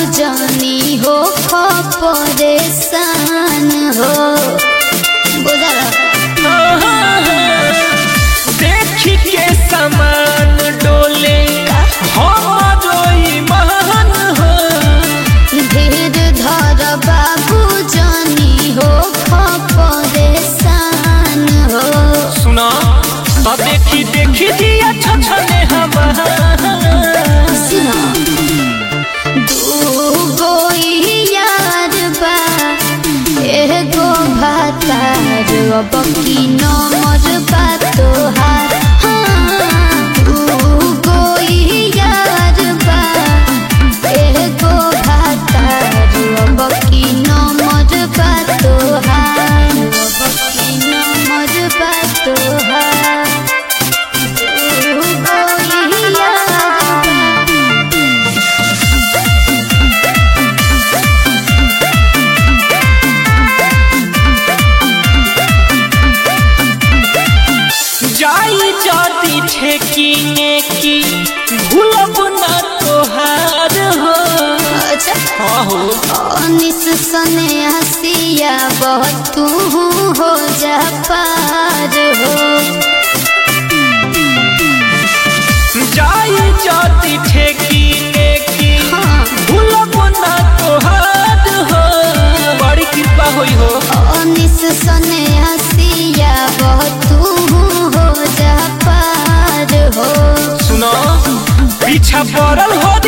जनी हो खो परेशान हो बुझल देखी के समान डोले हमारो ईमान हो धीर धर बाबू जनी हो खो परेशान हो सुना तो देखी देखी दिया छछने हमार सुना दूगो यार बा एगो भातार अब की नमर बा तोहार हाँ, दूगो यार बा एगो भातार अब की नमर बा तोहार अब की नमर बा तोहार दूगो यार बा जाई जाती ठेकीने की भूलब ना तोहार हो अच्छा हाँ हो अनिस सने हसिया बहुत तू हो जा पार हो जाई जाती ठेकीने की हाँ। भूलब ना तोहार हो बड़ी कृपा होई हो अनिस सने हसिया बहुत तू हो जा पार हो सुनो पीछा पड़ल हो